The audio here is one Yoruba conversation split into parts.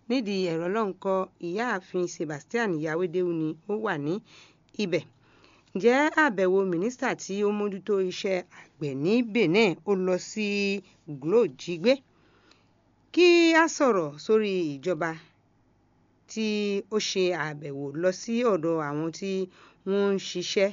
nídìí ẹ̀rọ lọ́nkọ́ ìyáàfin Sebastian Yawédéwu ni ó wà ní ibẹ̀ ǹjẹ́ àbẹ̀wò mínísítà tí ó mójútó iṣẹ́ àgbẹ̀ ní Benin ó lọ sí Glo Jigbe kí a sọ̀rọ̀ sórí ìjọba tí ó ṣe àbẹ̀wò lọ sí ọ̀dọ̀ àwọn tí wọ́n ń ṣiṣẹ́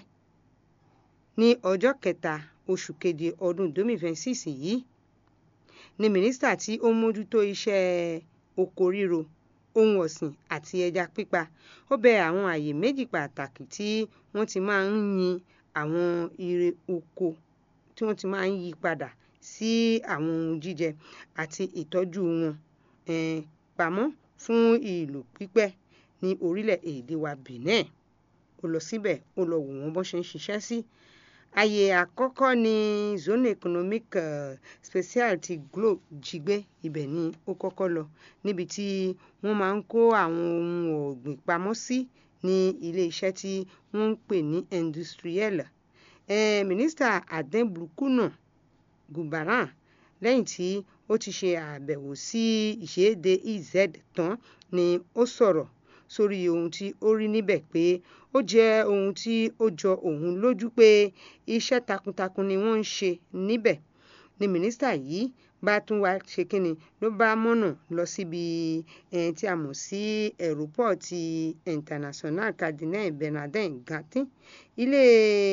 ní ọjọ́ kẹta oṣù keje ọdún 2026 yìí ni mínísítà tí ó mójútó iṣẹ́ oko ríro ohun ọ̀sìn àti ẹja pípa ó bẹ àwọn àyè méjì pàtàkì tí wọ́n ti máa ń yin àwọn irè oko tí wọ́n ti máa ń yí padà sí àwọn ohun jíjẹ àti ìtọ́jú wọn um pamọ́ fún ìlò pípẹ́ ní orílẹ̀-èdè wa Benin ó lọ síbẹ̀ ó lọ wò wọ́n bó ṣe ń ṣiṣẹ́ sí àyè àkọ́kọ́ ní zone economic uh, special ti Glo Jigbe ibẹ̀ ni ó kọ́kọ́ lọ níbi tí wọ́n máa ń kó àwọn ohun ọ̀gbìn pamọ́ sí ní ilé-iṣẹ́ tí wọ́n ń pè ní industriel um mínísítà Aden Blukuna Gubaran lẹ́yìn tí ó ti ṣe àbẹ̀wò sí ìṣèdè EZ tán ni ó sọ̀rọ̀ sórí ohun tí ó rí níbẹ̀ pé ó jẹ́ ohun tí ó jọ òun lójú pé iṣẹ́ takuntakun ni wọ́n ń ṣe níbẹ̀ ni mínísítà yìí bá tún wá ṣe kínni ló bá mọ̀nà lọ síbi um tí a mọ̀ sí ẹ̀rọ́pọ̀tì international Cardinal Bernardin Gantin ilé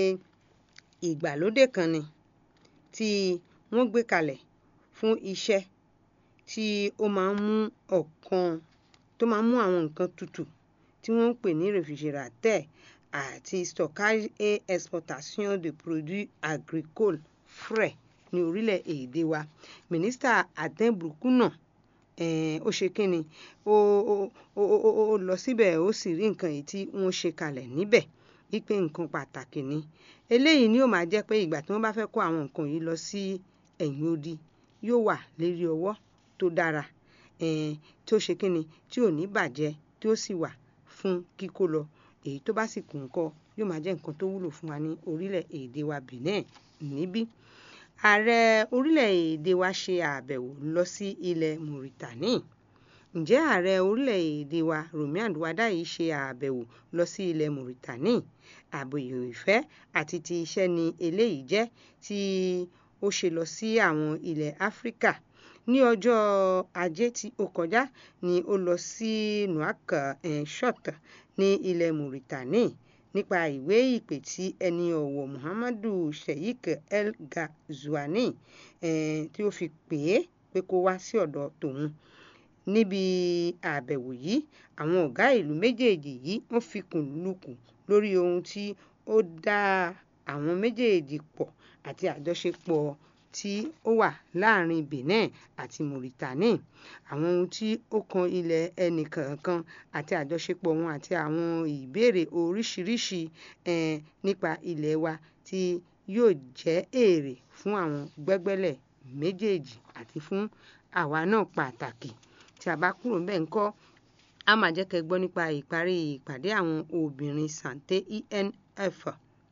ìgbàlódé kan ni tí wọ́n gbé kalẹ̀ fún iṣẹ́ tí ó máa ń mú ọ̀kan tó máa ń mú àwọn nǹkan tutù tí wọ́n ń pè ní réfrigérateur àti stockage et exportation de produits agricoles frais ní orílẹ̀-èdè wa mínísítà Aden Blukuna um ó ṣe kínni ó ó ó ó ó lọ síbẹ̀ ó sì rí nǹkan èyí tí wọ́n ṣe kalẹ̀ níbẹ̀ wípé nǹkan pàtàkì ni eléyìí ni ó máa jẹ́ pé ìgbà tí wọ́n bá fẹ́ kó àwọn nǹkan yìí lọ sí ẹ̀yìn odi yóò wà lérí ọwọ́ tó dára um tí ó ṣe kínni tí ò ní bàjẹ́ tí ó sì wà fún kíkó lọ èyí tó bá sì kù ńkọ́ yóò máa jẹ́ nǹkan tó wúlò fún wa ní orílẹ̀-èdè wa Benin níbí ààrẹ orílẹ̀-èdè wa ṣe àbẹ̀wò lọ sí ilẹ̀ Mauritania ǹjẹ́ ààrẹ orílẹ̀-èdè wa Romiand Wadayi ṣe àbẹ̀wò lọ sí ilẹ̀ Mauritania àbẹ̀wò ìfẹ́ àti ti iṣẹ́ ni eléyìí jẹ́ tí ó ṣe lọ sí àwọn ilẹ̀ Áfíríkà ní ọjọ́ ajé tí ó kọjá ni ó lọ sí Nouakchott ní ilẹ̀ Mauritania nípa ìwé ìpè tí ẹni ọ̀wọ̀ Muhammadu Sheikh El Ghazouani um tí ó fi pè é pé kó wá sí ọ̀dọ̀ tòun níbi àbẹ̀wò yìí àwọn ọ̀gá ìlú méjèèjì yìí wọ́n fikùn lukùn lórí ohun tí ó dá àwọn méjèèjì pọ̀ àti àjọṣepọ̀ tí ó wà láàrin Benin àti Mauritania àwọn ohun tí ó kan ilẹ̀ ẹnìkọ̀ọ̀kan àti àjọṣepọ̀ wọn àti àwọn ìbéèrè oríṣiríṣi um nípa ilẹ̀ wa tí yóò jẹ́ èrè fún àwọn gbẹ́gbẹ́lẹ̀ méjèèjì àti fún àwa náà pàtàkì tí a bá kúrò ńbẹ̀ ńkọ́ á máa jẹ́ kẹ́ ẹ gbọ́ nípa ìparí ìpàdé àwọn obìnrin santé INF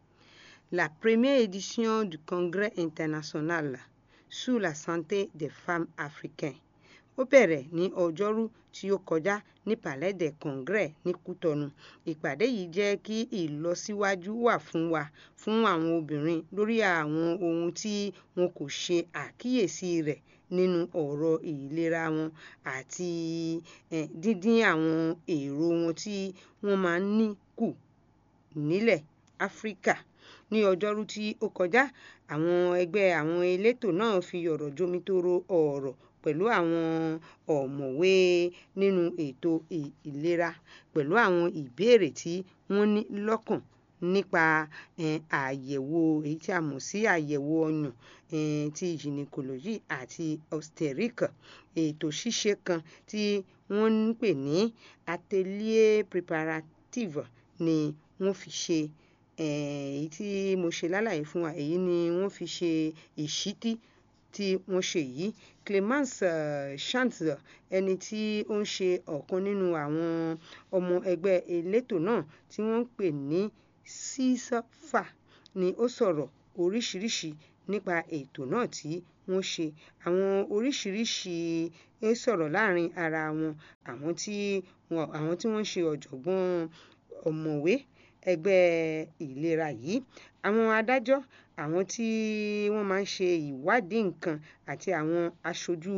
la première édition du congrès international sur la santé des femmes africaines ó bẹ̀rẹ̀ ní ọjọ́rú tí ó kọjá ní palais des congrès ní Kútọ̀nù ìpàdé yìí jẹ́ kí ìlọsíwájú wà fún wa fún àwọn obìnrin lórí àwọn ohun tí wọn kò ṣe àkíyèsí rẹ̀ nínú ọ̀rọ̀ ìlera wọn àti um díndín àwọn èrò wọn tí wọ́n máa ń ní kù nílẹ̀ Áfíríkà ní ọjọ́rú tí ó kọjá àwọn ẹgbẹ́ àwọn elétò náà fi ọ̀rọ̀ jomitoro ọ̀rọ̀ pẹ̀lú àwọn ọ̀mọ̀wé nínú ètò ìlera pẹ̀lú àwọn ìbéèrè tí wọ́n ní lọ́kàn nípa um àyẹ̀wò èyí tí a mọ̀ sí àyẹ̀wò ọyàn um ti gynecology àti obstetric ètò ṣíṣe kan tí wọ́n ń pè ní atelier préparative ni wọ́n fi ṣe um èyí tí mo ṣe lálàyé fún wa èyí ni wọ́n fi ṣe ìṣítí tí wọ́n ṣe yìí Clemence uh, Chance ẹni tí ó ń ṣe ọ̀kan nínú àwọn ọmọ ẹgbẹ́ elétò náà tí wọ́n ń pè ní sísọ́fà ni ó sọ̀rọ̀ oríṣiríṣi nípa ètò náà tí wọ́n ṣe àwọn oríṣiríṣi ń sọ̀rọ̀ láàrin ara wọn àwọn tí wọn àwọn tí wọ́n ń ṣe ọ̀jọ̀gbọ́n ọ̀mọ̀wé ẹgbẹ́ ìlera yìí àwọn adájọ́ àwọn tí wọ́n máa ń ṣe ìwádìí nǹkan àti àwọn aṣojú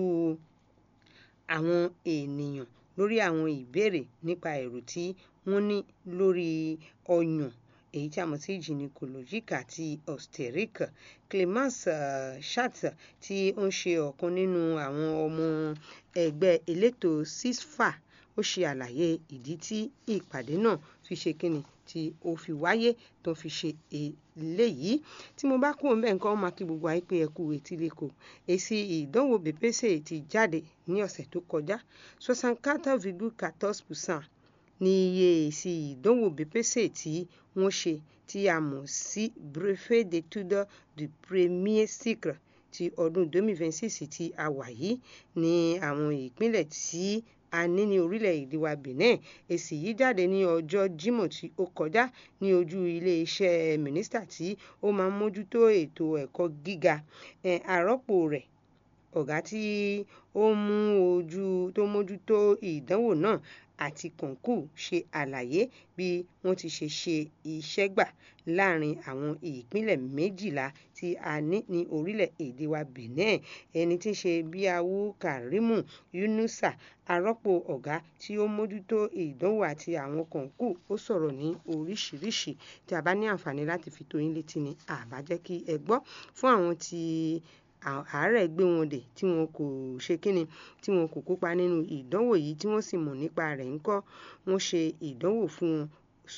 àwọn ènìyàn lórí àwọn ìbéèrè nípa èrò tí wọ́n ní lórí ọyàn èyí tí a mọ̀ sí gynecologique àti obstétrique Clémence uh, Schatz tí ó ń ṣe ọ̀kan nínú àwọn ọmọ ẹgbẹ́ elétò CISFA ó ṣe àlàyé ìdí tí ìpàdé náà fi ṣe kíni tí ó fi wáyé tó fi ṣe eléyìí tí mo bá kúrò ńbẹ̀ nǹkan ó máa kí gbogbo àyè pé ẹ kú etí lẹ́kọ̀ọ́ èsì ìdánwò BPC ti jáde ní ọ̀sẹ̀ tó kọjá soixante quatre virgule quatorze percent ní iye èsì ìdánwò BPC tí wọ́n ṣe tí a mọ̀ sí brevet d'études du premier cycle ti ọdún 2026 tí a wà yìí ní àwọn ìpínlẹ̀ tí a ní ní orílẹ̀-èdè wa Benin èsì yìí jáde ní ọjọ́ Jímọ̀ tí ó kọjá ní ojú ilé-iṣẹ́ mínísítà tí ó máa ń mójútó ètò ẹ̀kọ́ gíga àrọ́pò rẹ̀ ọ̀gá tí ó mú ojú tó mójútó ìdánwò náà àti kọ̀ǹkù ṣe àlàyé bí wọ́n ti ṣe ṣe iṣẹ́ gbà láàrin àwọn ìpínlẹ̀ méjìlá tí a ní ní orílẹ̀-èdè wa Benin ẹni tí ń ṣe Bíáwú Kàrímù Yunusa arọ́pò ọ̀gá tí ó mójútó ìdánwò àti àwọn kọ̀ǹkù ó sọ̀rọ̀ ní oríṣiríṣi tí a bá ní àǹfààní láti fi tó yín létí ni àbá jẹ́ kí ẹ gbọ́ fún àwọn tí àárẹ̀ gbé wọn dè tí wọn kò ṣe kíni tí wọn kò kópa nínú ìdánwò yìí tí wọ́n sì mọ̀ nípa rẹ̀ ńkọ́ wọ́n ṣe ìdánwò fún wọn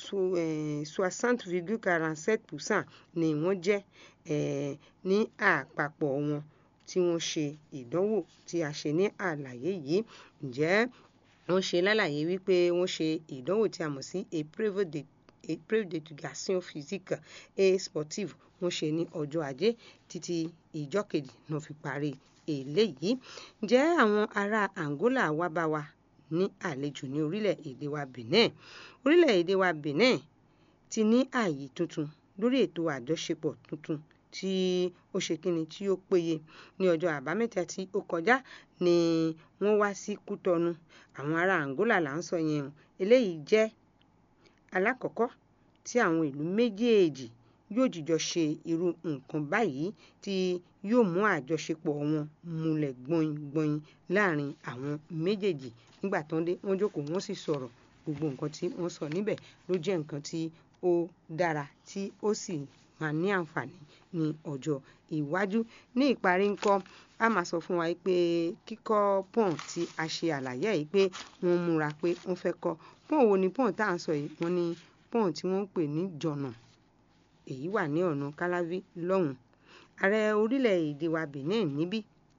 soixante virgule quarante sept percent ni wọ́n jẹ́ ní àpapọ̀ wọn tí wọ́n ṣe ìdánwò tí a ṣe ní àlàyé yìí ǹjẹ́ wọ́n ṣe lálàyé wípé wọ́n ṣe ìdánwò tí a mọ̀ sí épreuve de épreuve d'éducation physique et sportive wọ́n ṣe ní ọjọ́ ajé títí ìjọ́ kejì náà fi parí eléyìí ǹjẹ́ àwọn ará Angola wá bá wa ní àlejò ní orílẹ̀-èdè wa Benin orílẹ̀-èdè wa Benin ti ní ààyè tuntun lórí ètò àjọṣepọ̀ tuntun tí ó ṣe kíni tí ó péye ní ọjọ́ àbámẹ́ta tí ó kọjá ni wọ́n wá sí Kútọ́nù àwọn ará Angola là ń sọ yẹn o eléyìí jẹ́ alákọ̀ọ́kọ́ tí àwọn ìlú méjèèjì yóò jìjọ ṣe irú nǹkan báyìí tí yóò mú àjọṣepọ̀ wọn múlẹ̀ gbọ̀nyìngbọ̀nyìn láàrin àwọn méjèèjì nígbà tó ń dé wọ́n jókòó wọ́n sì sọ̀rọ̀ gbogbo nǹkan tí wọ́n sọ níbẹ̀ ló jẹ́ nǹkan tí ó dára tí ó sì máa ní àǹfààní ní ọjọ́ iwájú ní ìparí ńkọ́ a máa sọ fún wa pé kíkọ́ pọ́n tí a ṣe àlàyé yìí pé wọ́n múra pé wọ́n fẹ́ kọ́ pọ́n wo ni pọ́n tá à ń sọ yìí wọ́n ní pọ́n tí wọ́n ń pè ní jọ̀nà èyí wà ní ọ̀nà káláví lọ́hùn ààrẹ orílẹ̀-èdè wa Benin níbí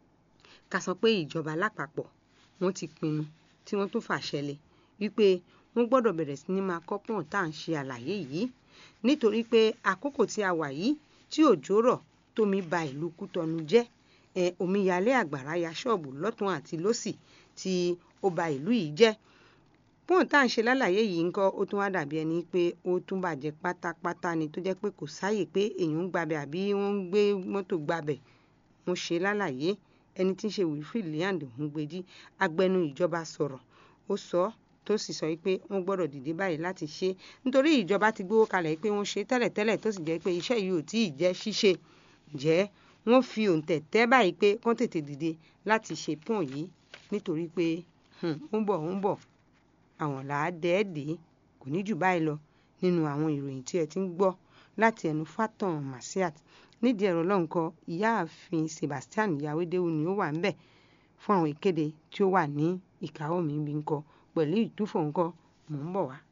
ká sọ pé ìjọba lápapọ̀ wọ́n ti pinnu tí wọ́n tún fàṣẹ lé wípé wọ́n gbọ́dọ̀ bẹ̀rẹ̀ sí ní máa kọ́ pọ́n tá à ń ṣe àlàyé yìí nítorí pé àkókò tí a wà yìí tí òjò rọ̀ tómi ba ìlú Kútọ́nù jẹ́ ẹ omíyalé àgbàrá ya ṣọ́ọ̀bù lọ́tún àti lósì tí ó ba ìlú yìí jẹ́ pọ́n tá à ń ṣe lálàyé yìí ńkọ́ ó tún wá dàbí ẹni pé ó tún bàjẹ́ pátápátá ni tó jẹ́ pé kò sáàyè pé èèyàn ń gbabẹ̀ àbí wọ́n ń gbé mọ́tò gbabẹ̀ wọ́n ṣe lálàyé ẹni tí ń ṣe Wilfred Liand Ngbeji agbẹnu ìjọba sọ̀rọ̀ ó sọ ọ́ tó sì sọ pé wọ́n gbọ́dọ̀ dìde báyìí láti ṣe nítorí ìjọba ti gbówó kalẹ̀ pé wọ́n ṣe tẹ́lẹ̀tẹ́lẹ̀ tó sì jẹ́ pé iṣẹ́ yìí ò tí ì jẹ́ ṣíṣe jẹ́ wọ́n fi òǹtẹ̀ tẹ́ báyìí pé kán tètè dìde láti ṣe pọ́n yìí nítorí pé ó ń bọ̀ ó ń bọ̀ àwọn làá dẹ́ẹ̀dẹ́ kò ní jù báyìí lọ nínú àwọn ìròyìn tí ẹ ti ń gbọ́ láti ẹnu Fatan Masiat nídìí ẹ̀rọ lọ́nkọ ìyáàfin Sebastian Yawédéwu ni ó wà ń bẹ̀ fún àwọn ìkéde tí ó wà ní ìkáwọ́ mi bí ń kọ pẹ̀lú ìtúfọ̀ ńkọ́ mò ń bọ̀ wá.